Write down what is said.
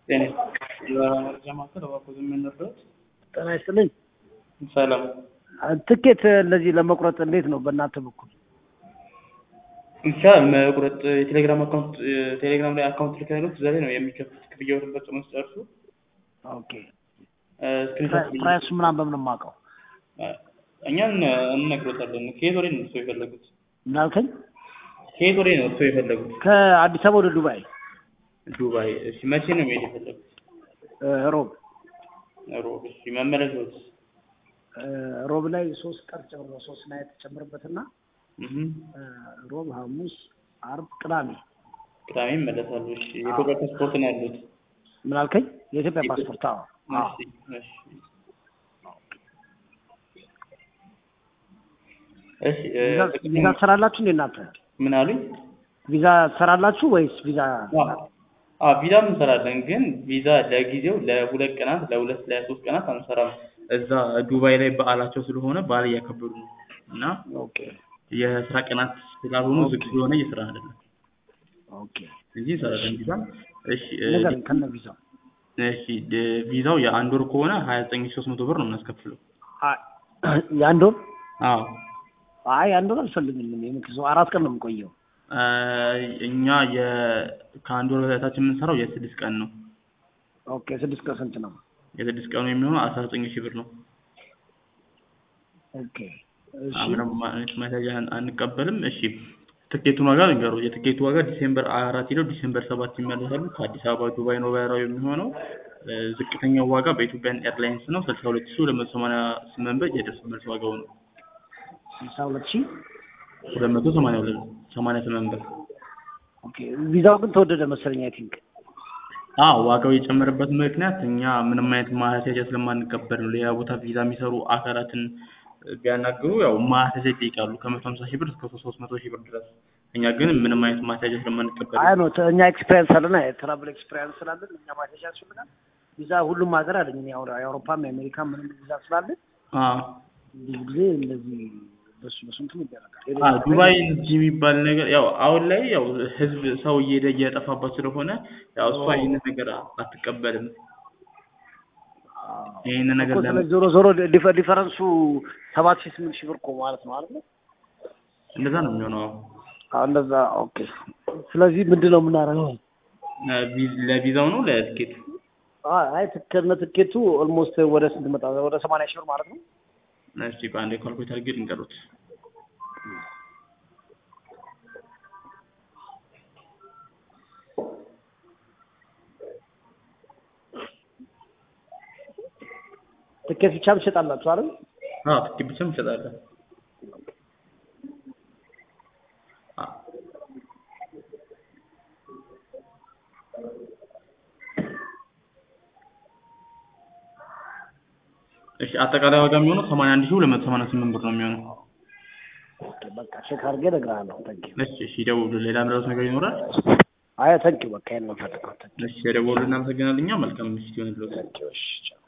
ጤና የመረጃ ማዕከል እባክዎ ዝም የምንረዳዎት? ጤና ይስጥልኝ። ሰላም ትኬት እንደዚህ ለመቁረጥ እንዴት ነው በእናንተ በኩል? ብቻ መቁረጥ የቴሌግራም አካውንት ቴሌግራም ላይ አካውንት ልከንሎት እዛ ላይ ነው የሚከፍሉት ክፍያውን ፈጽመው ሲጨርሱ ኦኬ ስክሪንሾት ፕራይሱ ምናምን በምን የማውቀው? እኛ እንነግሮታለን። ከየት ወዴት ነው እርስዎ የፈለጉት? ምን አልከኝ? ከየት ወዴት ነው እርስዎ የፈለጉት? ከአዲስ አበባ ወደ ዱባይ ዱባይ። እሺ መቼ ነው መሄድ የፈለጉት? እ ሮብ ሮብ። እሺ መመለሻዎት? እ ሮብ ላይ ሶስት ቀን ጨምሮ ሶስት ናይት ተጨምርበትና እህ እ ሮብ፣ ሐሙስ፣ አርብ፣ ቅዳሜ ቅዳሜ ይመለሳሉ። እሺ የኢትዮጵያ ፓስፖርት ነው ያሉት? ምን አልከኝ? የኢትዮጵያ ፓስፖርት? አዎ አዎ። እሺ እሺ እሺ እ ቪዛ ቪዛ ትሰራላችሁ እንዴ እናንተ? ምን አሉኝ? ቪዛ ትሰራላችሁ ወይስ ቪዛ አዎ ቪዛም እንሰራለን፣ ግን ቪዛ ለጊዜው ለሁለት ቀናት ለሁለት ለሶስት ቀናት አንሰራም። እዛ ዱባይ ላይ በዓላቸው ስለሆነ በዓል እያከበሩ ነው እና ኦኬ የስራ ቀናት ስላልሆኑ ዝግ ስለሆነ እየሰራ አይደለም ኦኬ እንጂ እንሰራለን ቪዛ። እሺ እ ንገረኝ ከነ ቪዛው እሺ ድ- ቪዛው የአንድ ወር ከሆነ ሀያ ዘጠኝ ሺህ ሶስት መቶ ብር ነው የምናስከፍለው። አይ የአንድ ወር አዎ አይ አንድ ወር አልፈልግም። እኔ ምክንያቱም አራት ቀን ነው የምቆየው። እ እኛ የ ከአንድ ወር በታች የምንሰራው የስድስት ቀን ነው። ኦኬ ስድስት ቀን ስንት ነው? የስድስት ቀኑ የሚሆነው አስራ ዘጠኝ ሺህ ብር ነው። ኦኬ እሺ ምንም አይነት ማስያዣ አንቀበልም። እሺ ትኬቱን ዋጋ ልንገሩ። የትኬቱ ዋጋ ዲሴምበር አራት ሄደው ዲሴምበር ሰባት ይመለሳሉ። ከአዲስ አበባ ዱባይ ነው በረራው የሚሆነው። እ ዝቅተኛው ዋጋ በኢትዮጵያን ኤርላይንስ ነው ስልሳ ሁለት ሺህ ሁለት መቶ ሰማንያ ስምንት ብር የደርሶ መልስ ዋጋው ነው። ስልሳ ሁለት ሺህ ሁለት መቶ ሰማንያ ሁለት ሰማንያ ስምንት ብር። ኦኬ ቪዛው ግን ተወደደ መሰለኝ አይ ቲንክ አዎ ዋጋው የጨመረበት ምክንያት እኛ ምንም አይነት ማስያዣ ስለማንቀበል ነው። ሌላ ቦታ ቪዛ የሚሰሩ አካላትን ቢያናግሩ ያው ማስያዣ ይጠይቃሉ ከመቶ ሀምሳ ሺህ ብር እስከ ሶስት መቶ ሺህ ብር ድረስ። እኛ ግን ምንም አይነት ማስያዣ ስለማንቀበል አይ ነው እኛ ኤክስፔሪንስ አለን የትራቭል ኤክስፔሪንስ ስላለን እኛ ማሸሻ ያስፈልጋል። ቪዛ ሁሉም ሀገር አለኝ እኔ አሁን የአውሮፓም የአሜሪካም ምንም ቪዛ ስላለን አዎ ብዙ ጊዜ እንደዚህ በሱ በሱ እንትን ይደረጋል። አ ዱባይ እንዲህ የሚባል ነገር ያው አሁን ላይ ያው ህዝብ ሰው እየሄደ እየጠፋባት ስለሆነ ያው እሷ ይህንን ነገር አትቀበልም። ይህንን ነገር እኮ ለምን ስለዚህ ዞሮ ዞሮ ዲፈ- ዲፈረንሱ ሰባት ሺህ ስምንት ሺህ ብር እኮ ማለት ነው አይደል? እንደዛ ነው የሚሆነው። አዎ እንደዛ ኦኬ። ስለዚህ ምንድን ነው የምናደርገው? እ ቪ- ለቪዛው ነው ለትኬቱ? አይ አይ ከነ ትኬቱ ኦልሞስት ወደ ስንት መጣ? ወደ ሰማንያ ሺህ ብር ማለት ነው። እስቲ በአንድ ካልኩሌተር አድርጌ ልንገሩት። ትኬት ብቻ ትሸጣላችሁ አይደል? አዎ ትኬት ብቻ እንሸጣለን። አ እሺ አጠቃላይ ዋጋ የሚሆነው ሰማንያ አንድ ሺህ ሁለት መቶ ሰማንያ ስምንት ብር ነው የሚሆነው። ኦኬ በቃ ቼክ አድርጌ እነግርሃለሁ። ታንኪ እሺ እሺ ይደውሉ። ሌላ ምረጡት ነገር ይኖራል? አይ ታንኪ በቃ ይሄን ነው የምፈልገው። እሺ የደወሉ እናመሰግናለን። እኛ መልካም ምሽት ይሆንልዎት። ታንኪ እሺ ቻው።